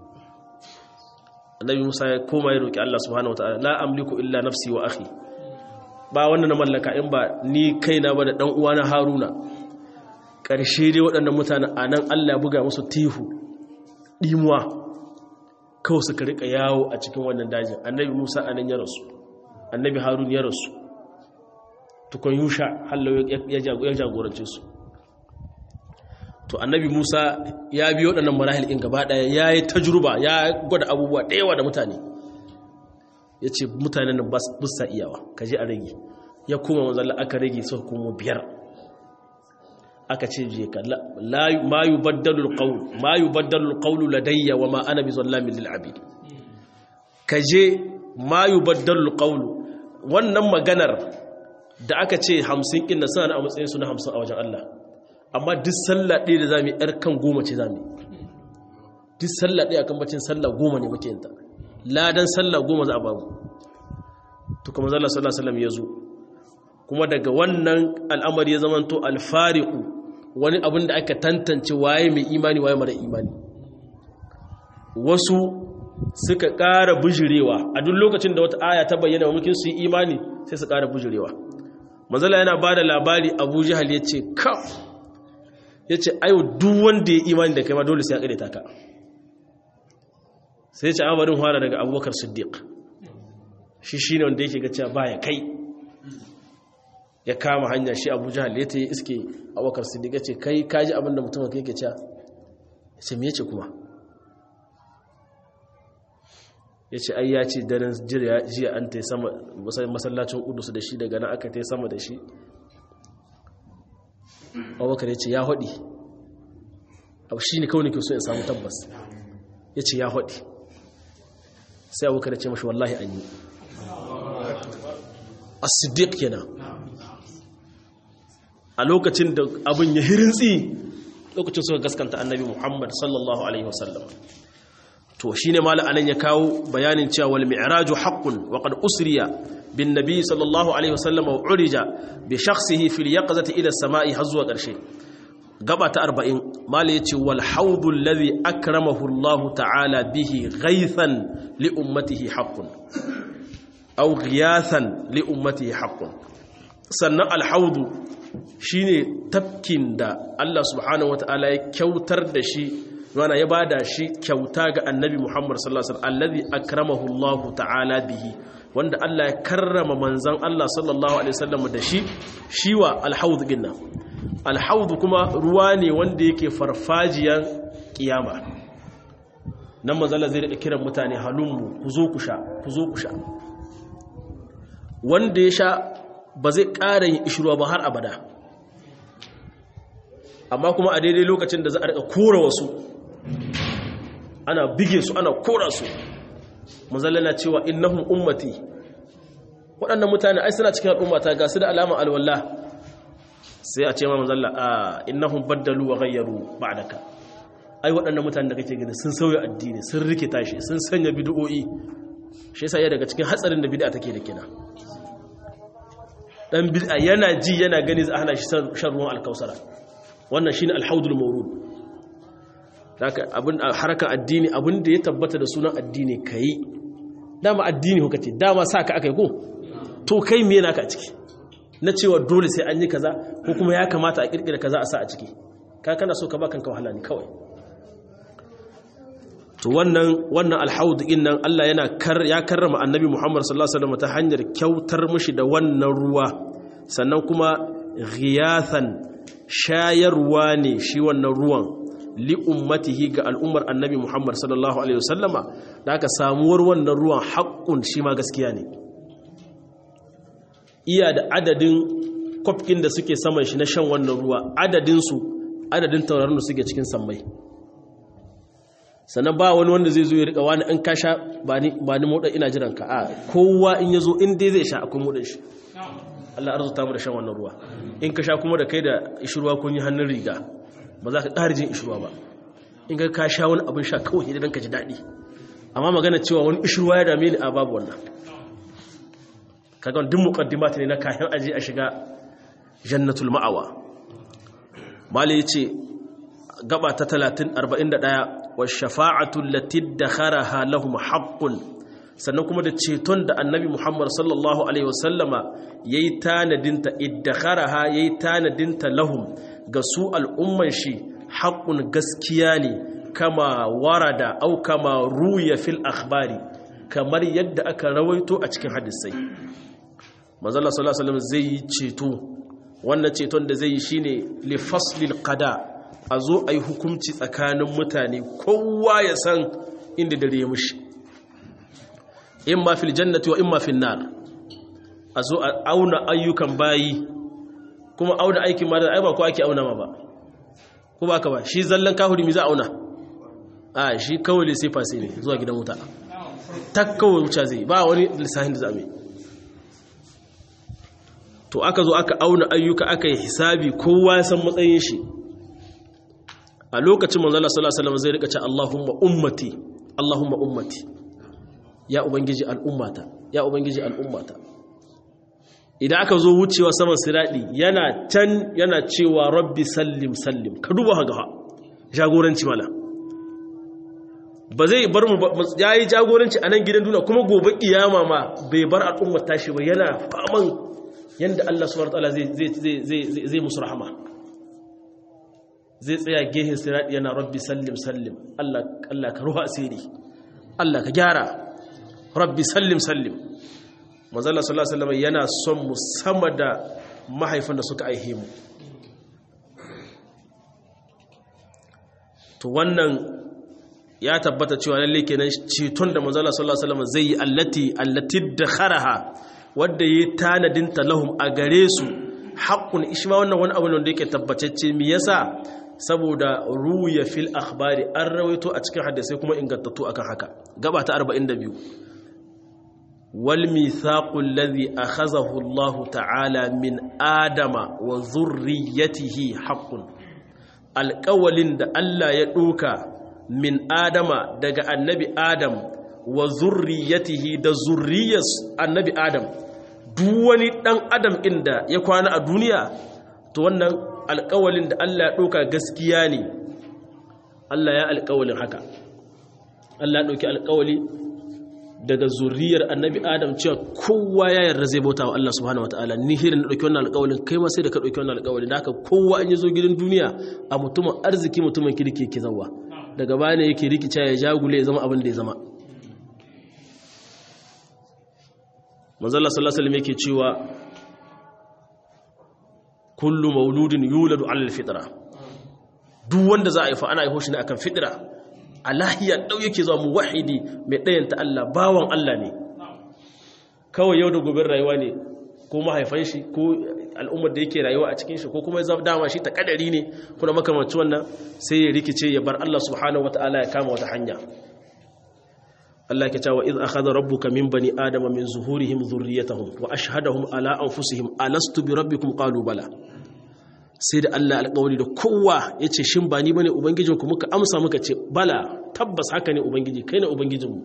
[SPEAKER 1] Annabi Musa ya koma ya roki Allah subhanahu wataala la amliku illa nafsi wa akhi ba wannan na mallaka in ba ni kaina ba da dan uwana Haruna ƙarshe dai waɗannan mutane anan Allah ya buga musu tihu dimuwa kawai suka rika yawo a cikin wannan dajin Annabi Musa anan ya rasu Annabi Harun ya rasu tukun yusha hallo ya jagorance su to annabi musa ya bi waɗannan marahil in gaba ɗaya ya yi tajruba ya gwada abubuwa ɗaya da mutane ya ce mutanen nan busa iyawa ka je a rage ya kuma manzalla aka rage su kuma biyar aka ce je ka ma yi baddalul ƙaunu ma yi baddalul ƙaunu ladayya wa ma ana bi zallamin lil'abid ka je ma yi baddalul ƙaunu wannan maganar da aka ce hamsin ƙin suna na a matsayinsu na hamsin a wajen Allah amma duk sallah ɗaya da za mu yi ‘yar kan goma ce za mu duk sallah ɗaya kan bacin sallah goma ne muke yinta ladan sallah goma za a babu to kuma zalla sallah sallam ya zo kuma daga wannan al'amari ya zamanto alfariku wani abin da aka tantance waye mai imani waye mara imani wasu suka ƙara bujirewa a duk lokacin da wata aya ta bayyana wa mulkin su yi imani sai su ƙara bujirewa manzala yana ba da labari abu jihal ya ce ka ya ce ayo duk wanda ya imani da kai ma dole sai ya ƙareta ka sai ce amarin fara daga abubakar siddiq shi shi ne wanda yake ga cewa baya kai ya kama hanya shi abu jihal ya ta yi iske abubakar siddiq ya ce kai kaji abin da mutum ka yake cewa ya ce me ce kuma ya ce ai ya ce daren jiya an ta sama masallacin kudus da shi daga nan aka ta sama da shi abubakar ya ce ya haɗi abu shi ne kawai ne ke so ya samu tabbas ya ce ya haɗi sai abubakar ya ce mashi wallahi an yi as-siddiq kenan a lokacin da abin ya hirintsi lokacin suka gaskanta annabi muhammad sallallahu alaihi wasallam to shine mala anan ya kawo bayanin cewa wal mi'raju haqqun wa qad usriya bin nabi sallallahu alaihi wasallam wa urija bi shakhsihi fil yaqzati ila as-sama'i har zuwa ƙarshe gaba ta 40 mala yace wal hawdu alladhi akramahu Allah ta'ala bihi ghaythan li ummatihi haqqun aw ghiyathan li ummatihi haqqun sannan al hawdu shine tafkin da Allah subhanahu wataala ya kyautar da shi mana ya bada shi kyauta ga annabi Muhammad sallallahu alaihi wasallam allazi akramahu Allah ta'ala bihi wanda Allah ya karrama manzon Allah sallallahu alaihi wasallam da shi shiwa alhaud dinnan alhaud kuma ruwa ne wanda yake farfajiyan kiyama nan manzon zai rika kiran mutane halummu ku zo ku sha ku zo ku sha wanda ya sha ba zai ƙara yin ishruwa ba har abada amma kuma a daidai lokacin da za a rika kora wasu ana bige su ana kora su manzalla na cewa innahum ummati waɗannan mutane ai suna cikin al'ummata ga su da alama alwala sai a ce ma manzalla a innahum baddalu wa ghayyaru ba'daka ai waɗannan mutane da kake gani sun sauya addini sun rike tashi sun sanya bid'o'i shi yasa ya daga cikin hatsarin da bid'a take da kina dan bid'a yana ji yana gani za a hana shi shan ruwan alkausara wannan shine alhaudul mawrud haka abin harkar addini abin da ya tabbata da sunan addini kai dama addini kuka ce dama saka akai ko to kai me naka a ciki na cewa dole sai an yi kaza ko kuma ya kamata a kirkira kaza a sa a ciki ka kana so ka ba kanka wahala ne kawai to wannan wannan alhaud din nan Allah yana kar ya karrama annabi Muhammad sallallahu alaihi wasallam ta hanyar kyautar mishi da wannan ruwa sannan kuma ghiyathan shayarwa ne shi wannan ruwan li ummatihi ga al'ummar annabi Muhammad sallallahu alaihi wasallama da aka samuwar wannan ruwan haƙƙun shi ma gaskiya ne iya da adadin kwafkin da suke saman shi na shan wannan ruwa adadinsu adadin taurarin da suke cikin sammai sannan ba wani wanda zai zo ya riƙa wani in ka sha ba ni moɗa ina jiran ka a kowa in ya zo in dai zai sha akwai moɗin shi Allah arzuta mu da shan wannan ruwa in ka sha kuma da kai da ishirwa kun yi hannun riga ba za ka ƙara jin ishirwa ba in ka ka sha wani abin sha kawai idan ka ji daɗi amma magana cewa wani ishirwa ya dame ni a babu wannan kaga duk muqaddimat ne na kayan aji a shiga jannatul ma'awa mali yace gaba ta 30 41 wa shafa'atu allati dakharaha lahum haqqun sannan kuma da ceton da annabi Muhammad sallallahu alaihi wasallama yayi tanadinta iddakharaha yayi tanadinta lahum ga su al'umman shi haqqun gaskiya ne kama warada au kama ruya fil akhbari kamar yadda aka rawaito a cikin hadisai manzala sallallahu alaihi wasallam zai yi ceto wannan ceton da zai yi shine li faslil qada a zo a yi hukunci tsakanin mutane kowa ya san inda dare ya mushi imma fil jannati wa imma fil nar a zo a auna ayyukan bayi kuma auna aikin ma da ai ba ko ake auna ma ba ko ba ka ba shi zallan kahuri mi za auna a shi kawai sai fasi ne zuwa gidan wuta tak kawai wuce zai ba wani lissahin da zame to aka zo aka auna ayyuka aka yi hisabi kowa ya san matsayin shi a lokacin manzala sallallahu alaihi wasallam zai rika ce Allahumma ummati Allahumma ummati ya ubangiji al'ummata ya ubangiji al'ummata idan aka zo wucewa saman siradi yana can yana cewa rabbi sallim sallim ka duba ga jagoranci mala ba zai bar mu ya yi jagoranci a nan gidan duna kuma gobe kiyama ma bai bar al'ummar tashi ba yana faman yadda Allah subhanahu wataala zai zai musu rahama zai tsaya gehen sirati yana rabbi sallim sallim Allah Allah ka ruha asiri Allah ka gyara rabbi sallim sallim manzo Allah sallallahu alaihi wasallam yana son mu sama da mahaifan da suka aihe mu to wannan ya tabbata cewa lalle kenan ceton da manzo Allah sallallahu alaihi wasallam zai yi allati allati dakharaha wanda yi tanadin talahum a gare su haqqun ishma wannan wani abu ne wanda yake tabbatacce me yasa saboda ruya fil akhbari an rawaito a cikin hadisi kuma ingantattu akan haka gaba ta 42 wal mithaqu alladhi akhazahu Allah ta'ala min adama wa dhurriyyatihi haqqun alqawlin da Allah ya doka min adama daga annabi adam wa zurriyatihi da zurriyas annabi adam duk wani dan adam inda ya kwana a duniya to wannan alƙawalin da Allah ya ɗauka gaskiya ne Allah ya alƙawalin haka Allah ya ɗauki alƙawali daga zurriyar annabi adam cewa kowa ya yarda zai bauta wa Allah subhanahu wataala ni hirin da ɗauki wannan alƙawalin kai ma sai da ka ɗauki wannan alƙawalin da haka kowa an yi zo gidan duniya a mutumin arziki mutumin kirki ke zawa daga bane yake rikica ya jagule ya zama abin da ya zama manzala sallallahu alaihi yake cewa kullu mauludin yuladu ala alfitra duk wanda za a haifa ana haifo shi ne akan fitra a lahiya dau yake zuwa muwahhidi mai dayanta Allah bawan Allah ne kawai yau da gobe rayuwa ne ko mahaifan shi ko al'ummar da yake rayuwa a cikin shi ko kuma zama dama shi ta kadari ne kuna makamanci wannan sai ya rikice ya bar Allah subhanahu wataala ya kama wata hanya Allah ke cewa iz akhadha rabbuka min bani adama min zuhurihim dhurriyyatahum wa ashhadahum ala anfusihim alastu bi rabbikum qalu bala sai da Allah alƙawari da kowa yace shin ba ni bane ubangijinku muka amsa muka ce bala tabbas haka ne ubangiji kai ne ubangijinmu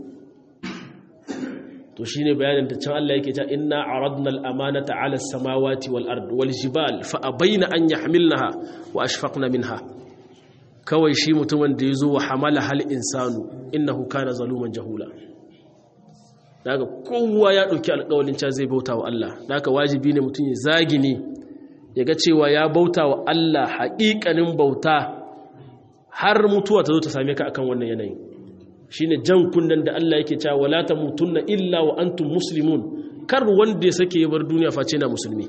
[SPEAKER 1] to shine bayanin da can Allah yake cewa inna aradna al-amanata 'ala as-samawati wal ard wal jibal fa abaina an yahmilnaha wa ashfaqna minha kawai shi mutumin da yazo wa hamala hal insanu innahu kana zaluman jahula daga kowa ya dauki alƙawarin cewa zai bauta wa Allah daga wajibi ne mutum ya zagi ne yaga cewa ya bauta wa Allah haƙiƙanin bauta har mutuwa ta zo ta same ka akan wannan yanayin shine jan kunnen da Allah yake cewa wala tamutunna illa wa antum muslimun kar wanda ya sake ya bar duniya face na musulmi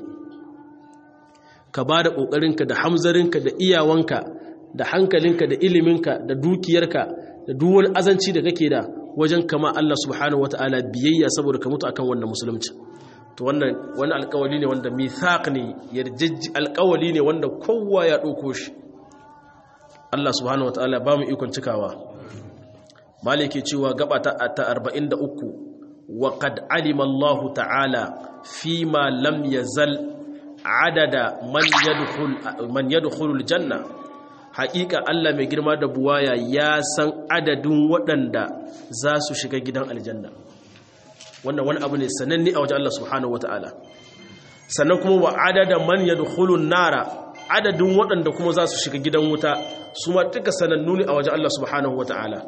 [SPEAKER 1] ka bada kokarinka da hamzarinka da iyawanka da hankalinka da iliminka da dukiyarka da duk wani azanci da kake da wajen kama Allah subhanahu wataala biyayya saboda ka mutu akan wannan musulunci to wannan wani alƙawali ne wanda mithaq ne yarjejji alƙawali ne wanda kowa ya dauko shi Allah subhanahu wataala ba mu ikon cikawa maliki cewa gaba ta 43 wa qad alima Allah ta'ala fi ma lam yazal adada man yadkhul man yadkhulu aljanna haƙiƙa Allah mai girma da buwaya ya san adadin waɗanda za su shiga gidan aljanna wannan wani abu ne sananne a wajen Allah subhanahu wata'ala sannan kuma wa adada man yadkhulu nara adadin waɗanda kuma za su shiga gidan wuta su ma duka sanannu ne a wajen Allah subhanahu wata'ala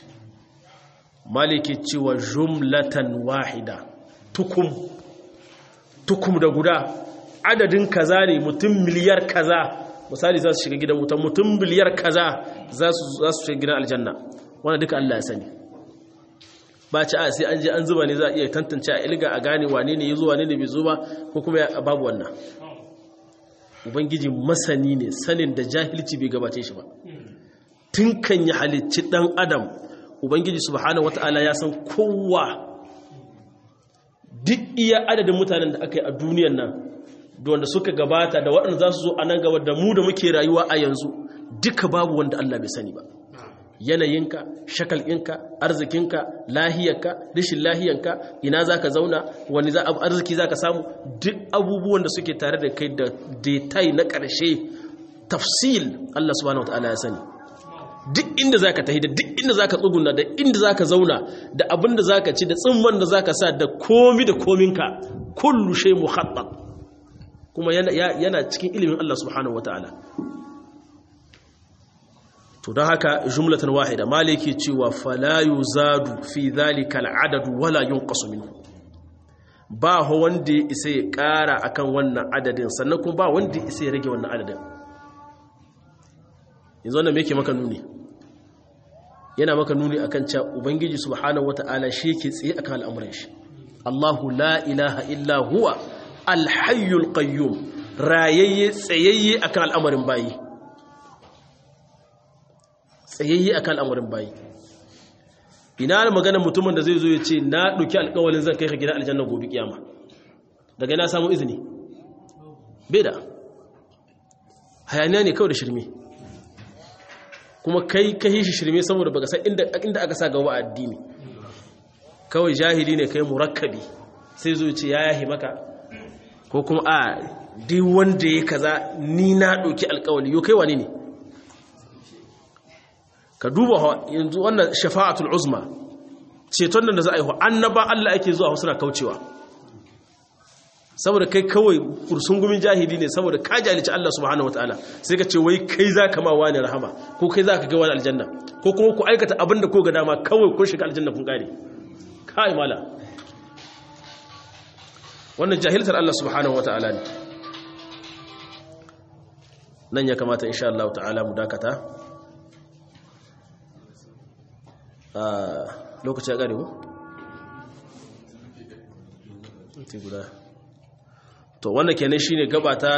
[SPEAKER 1] maliki cewa jumlatan wahida tukum tukum da guda adadin kaza ne mutum miliyar kaza misali za su shiga gidan wuta mutum miliyar kaza za su shiga gidan aljanna wanda duka Allah ya sani ba ci a sai an je an zuba ne za a iya tantance a ilga a gane wane ne ya zo wane ne bai zo ba ko kuma babu wannan ubangiji masani ne sanin da jahilci bai gabace shi ba tun kan yi halicci dan adam ubangiji subhanahu wata'ala ya san kowa duk iya adadin mutanen da aka yi a duniyan nan da wanda suka gabata da waɗanda za su zo a nan gaba da mu da muke rayuwa a yanzu duka babu wanda Allah bai sani ba yanayinka shakalɗinka arzikinka lahiyarka rishin lahiyanka ina za ka zauna wani arziki za ka samu duk abubuwan da suke tare da kai da detai na ƙarshe tafsil Allah subhanahu wata'ala ya sani duk inda za ka tahi da duk inda za ka tsuguna da inda za ka zauna da abin da za ka ci da tsimman da za ka sa da komi da kominka kullu shai muhattab kuma yana cikin ilimin Allah subhanahu wa ta'ala to don haka jumlatan wahida maliki cewa falayu zadu fi zalika al'adadu wala yunqasu minhu ba ho wanda ya isa ya ƙara akan wannan adadin sannan kuma ba wanda ya isa ya rage wannan adadin yanzu wannan me yake maka nuni yana maka nuni akan cewa ubangiji subhanahu wata'ala shi yake tsaye akan al'amuran shi Allahu la ilaha illa huwa alhayyul qayyum rayayye tsayayye akan al'amarin bayi tsayayye akan al'amarin bayi ina da maganar mutumin da zai zo ya ce na ɗauki alƙawalin zan kai ka gidan aljanna gobe kiyama daga ina samu izini bai da hayaniya ne kawai da shirme kuma kai ka shi shirme saboda baka san inda aka sa gaba a addini kawai jahili ne kai murakkabi sai zo ce ya yahi maka ko kuma a duk wanda ya kaza ni na ɗauki alƙawali yau kai wani ne ka duba yanzu wannan shafa'atul uzma ceton nan da za a yi wa annaba Allah ake zuwa suna kaucewa saboda kai kawai kursungumin jahili ne saboda ka jalici Allah subhanahu wataala sai ka ce wai kai za ka ma wani rahama ko kai za ka ga wani aljanna ko kuma ku aikata abin da ko ga dama kawai kun shiga aljanna kun kare kai mala wannan jahiltar Allah subhanahu wataala ne nan ya kamata insha Allah ta'ala mu dakata lokaci ya gare mu? guda to wannan kenan shine gaba ta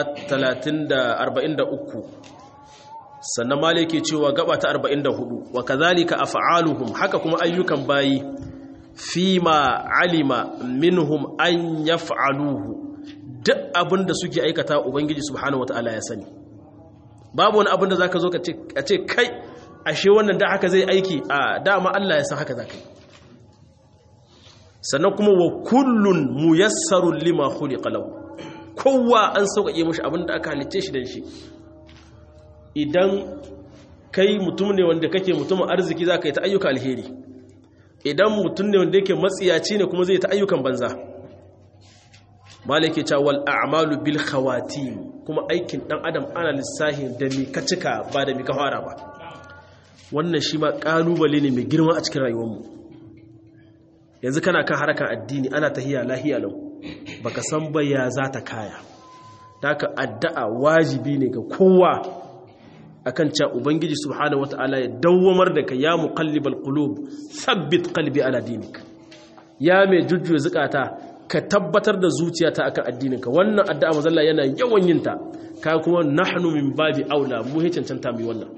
[SPEAKER 1] 343 sannan mali ke cewa gaba ta 44 wa kazalika af'aluhum haka kuma ayyukan bayi fima alima minhum an yaf'aluhu duk abinda suke aikata ubangiji subhanahu wataala ya sani babu wani abinda zaka zo ka ce kai ashe wannan da haka zai aiki a dama Allah ya san haka zaka yi sannan kuma wa kullun muyassarun lima khuliqa lahu kowa an sauƙaƙe mashi abin da aka halicce shi dan shi idan kai mutum ne wanda kake mutumin arziki zaka yi ta ayyuka alheri idan mutum ne wanda yake matsiyaci ne kuma zai ta ayyukan banza malike cewa wal a'malu bil khawatim kuma aikin dan adam ana lissahin da mi ka cika ba da mi ka fara ba wannan shi ma kalubale ne mai girma a cikin rayuwarmu yanzu kana kan harakan addini ana tahiya lahiya lau baka san ba ya za ta kaya ka addu'a wajibi ne ga kowa akan cewa ubangiji subhanahu wataala ya dawwamar da ka ya muqallibal qulub thabbit qalbi ala dinik ya mai jujjuya zukata ka tabbatar da zuciyata akan addininka wannan addu'a mazalla yana yawan yin ta ka kuma nahnu min babi aula mu he cancanta mai wannan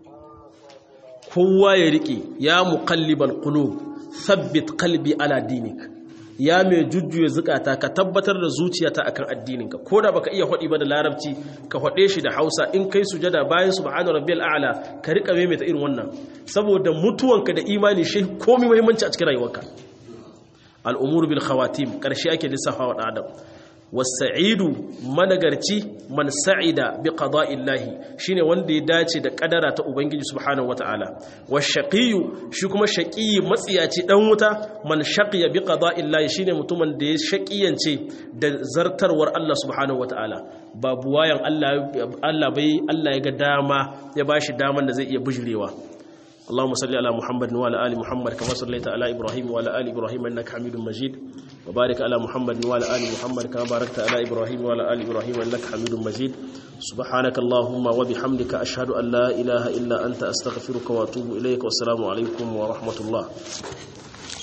[SPEAKER 1] kowa ya riƙe ya muqallibal qulub thabbit qalbi ala dinik ya mai jujjuya zukata ka tabbatar da zuciyata akan addininka ko da baka iya hodi ba da larabci ka hode shi da Hausa in kai sujada bayan subhana rabbiyal a'la ka rika maimaita irin wannan saboda mutuwanka da imani shi komai muhimmanci a cikin rayuwarka al'umuru bil khawatim karshe ake lissafa wa adam wasa'idu managarci man sa'ida bi qada'illahi shine wanda ya dace da kadara ta ubangiji subhanahu wata'ala washaqiyu shi kuma shaqiyi matsiyaci dan wuta man shaqiya bi qada'illahi shine mutumin da ya shaqiyance da zartarwar Allah subhanahu wata'ala babu wayan Allah Allah bai Allah ya ga dama ya bashi daman da zai iya bujurewa اللهم صل على محمد وعلى ال محمد كما صليت على ابراهيم وعلى ال ابراهيم انك حميد مجيد وبارك على محمد وعلى ال محمد كما باركت على ابراهيم وعلى ال ابراهيم انك حميد مجيد سبحانك اللهم وبحمدك اشهد ان لا اله الا انت استغفرك واتوب اليك والسلام عليكم ورحمه الله